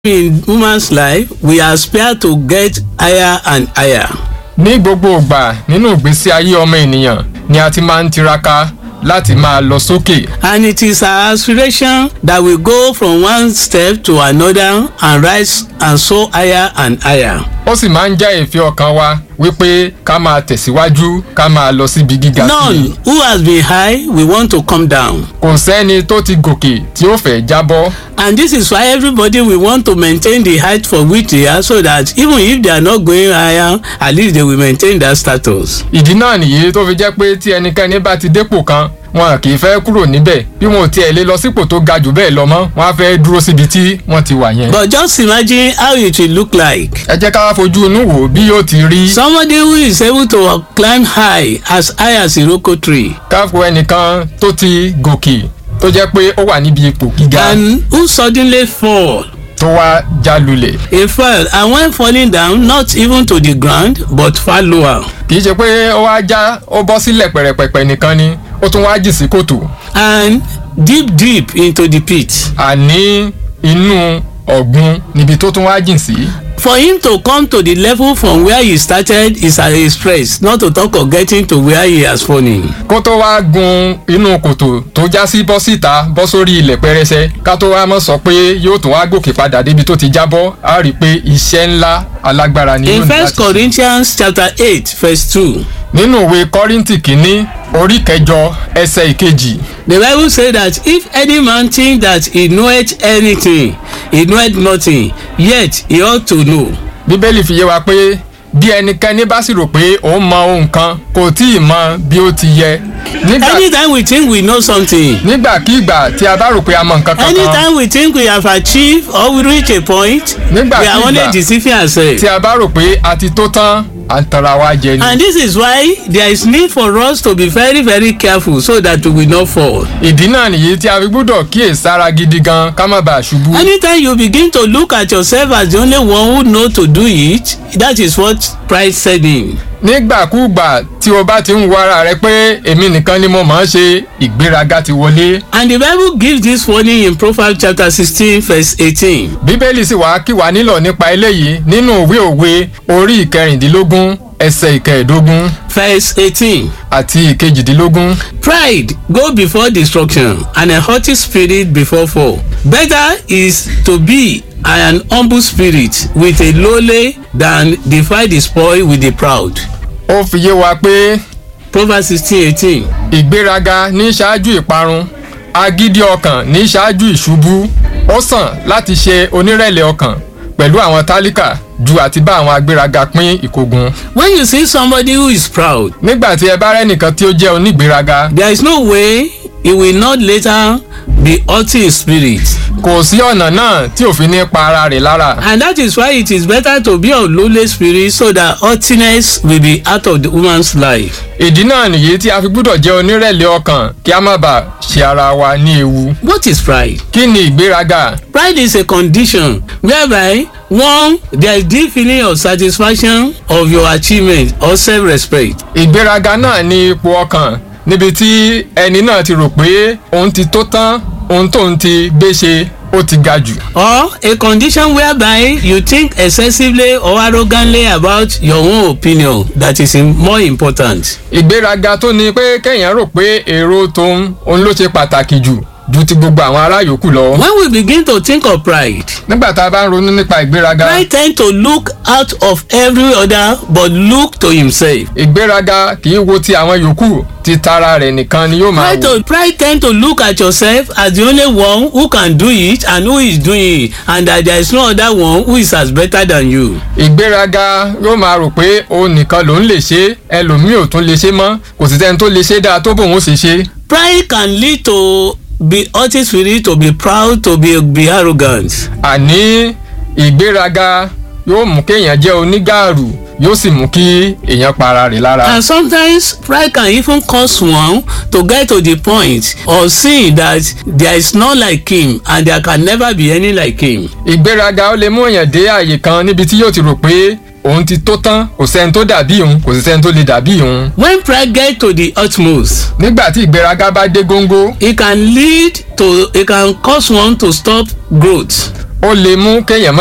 in woman's life we aspire to get higher and higher. ní gbogbo ìgbà nínú ìgbésí ayé ọmọ ènìyàn ni a ti máa ń tiraka láti máa lọ sókè and it is our aspiration that we go from one step to another and rise and so higher and higher. ó sì máa ń jẹ́ ìfẹ́ ọkàn wa wípé ká máa tẹ̀síwájú ká máa lọ síbi gíga sí i none who has been high we want to come down. kò sẹ́ni tó ti gòkè tí ó fẹ́ jábọ́ and this is why everybody will want to maintain the height for which they are so that even if they are not going higher at least they will maintain that status. ìdí náà nìyí tó fi jẹ́ pé tí ẹnikẹ́ni bá ti dépò kan wọn kì í fẹ́ kúrò níbẹ̀ bí wọn ò tiẹ̀ lè lọ sípò tó ga jù bẹ́ẹ̀ lọ mọ́ wọn á fẹ́ dúró síbi tí wọ́n ti wà yẹn. but just imagine how it will look like. ẹ jẹ́ ká fojú inú wò bí yóò ti rí somebody who is able to climb high as high as iroko tree káfọ ẹnìkan tó ti gòkè tó jẹ́ pé ó wà níbi ipò gíga and who suddenly fall tó wá já lulẹ̀. he fell and when falling down not even to the ground but far lower kì í ṣe pé ó wá já ó bọ́ sílẹ̀ pẹ̀rẹ̀pẹ̀pẹ̀ nìkan ni ó tún wá jì sí kòtò and deep deep into the pit. àní inú ọ̀gbun níbi tó tún wá jìn sí. for him to come to the level from where he started is at his praise not to talk of getting to where he has fallen. kó tó wá gun inú kòtò tó já sí bọ́ síta bọ́ sórí ilẹ̀ pẹrẹsẹ ká tó wá mọ̀ sọ pé yóò tún wá gòkè padà débi tó ti jábọ́ á rí i pé iṣẹ́ ńlá alágbára ni in yóò ní first láti ṣe. corinthians chapter eight verse two nínú ìwé kọ́ríntì kínní orí kẹjọ ẹsẹ̀ ìkejì the bible say that if any man think that he knoweth anything he knoweth nothing yet he ought to know. bíbélì fi yé wa pé bí ẹnikẹ́ni bá sì rò pé òun mọ ohun kan kò tí ì mọ bí ó ti yẹ nígbà anytime we think we know something nígbàkigbà tí a bá rò pé a mọ nǹkan kankan anytime we think we have achieved or we reach a point Nígbà we are kígbà only deceiving ourselves. tí a bá rò pé a ti tó tán à ń tanra wa jẹ ni. and this is why there is need for us to be very very careful so that we will not fall. ìdí náà nìyí tí a fi gbúdọ̀ kíyè sára gidi gan ká má bàa ṣubú. anytime you begin to look at yourself as the only one who know to do it that is what pride set in. nígbàkúùgbà tí o bá ti ń wo ara rẹ pé èmi nìkan ni mo mọ̀ ọ́n ṣe ìgbéraga ti wọlé. and the bible gives this warning in proverbs chapter sixteen verse eighteen. bíbélì sì wá kí wa nílọ̀ nípa eléyìí nínú ìwé òwe orí ìkẹrìndínlógún ẹsẹ̀ ìkẹẹ̀dógún verse eighteen. àti ìkejìdínlógún. pride go before destruction and a haughty spirit before fall. better is to be an humble spirit with a lowly than divide the spoil with the proud. ó fi yé wa pé proverbs sixteen eighteen. ìgbéraga ní ṣáájú ìparun agídí ọkàn ní ṣáájú ìṣubú ó sàn láti ṣe onírẹ̀lẹ̀ ọkàn pẹ̀lú àwọn tálíkà ju àti bá àwọn agbéraga pín ìkógun. when you see somebody who is proud nígbà tí ẹ bá rẹ́nìkan tí ó jẹ́ onígbéraga there is no way he will not later be haughty in spirit kò sí ọ̀nà náà tí òfin ní pa ara rẹ̀ lára. and that is why it is better to be of lowly spirit so that haughtiness will be out of the woman's life. ìdí náà nìyí tí a fi gbúdọ̀ jẹ́ onírẹ̀lẹ̀ ọkàn kí a má bàa ṣe ara wa ní ewu. what is pride? kí ni ìgbéraga? pride is a condition whereby one there is deep feeling of satisfaction of your achievement or self-respect. ìgbéraga náà ní ipò ọkàn níbi tí ẹni náà ti rò pé òun ti tó tán ohun tóun ti gbé ṣe ó ti ga jù. or a condition whereby you think excessively or arrogantly about your own opinion that is im- more important. ìgbéraga tó ní pé kéèyàn rò pé èrò tóun òun ló ṣe pàtàkì jù ju ti gbogbo àwọn ará yòókù lọ. when we begin to think of pride nígbà tá a bá ń ronú nípa ìgbéraga pride tend to look out of every other but look to himself. ìgbéraga kì í wo ti àwọn yòókù ti tara rẹ̀ nìkan ni yóò máa pride wò. to pride tend to look at yourself as the only one who can do it and who is doing it and that there is no other one who is as better than you. ìgbéraga yóò máa rò pé òun nìkan lòun lè ṣe ẹlòmíì ò tún lè ṣe mọ́ kò sì sẹ́ni tó lè ṣe dáa tó bóun ó ṣe ṣe. pride can lead to be haughty spirit to be proud to be be arrogant. àní ìgbéraga yóò mú kéèyàn jẹ́ onígàrú yóò sì mú kí èèyàn para rẹ̀ lára. and sometimes pride can even cause one to get to the point of seeing that there is none like him and there can never be any like him. ìgbéraga ó lè mú èèyàn dé àyè kan níbi tí yóò ti rò pé òun ti tó tán kò sẹ́ni tó dàbí òun kò sì sẹ́ni tó lè dàbí òun. when pride get to the utmost nígbà tí ìgbéraga bá dé góńgó it can lead to it can cause one to stop growth. ó lè mú kéèyàn má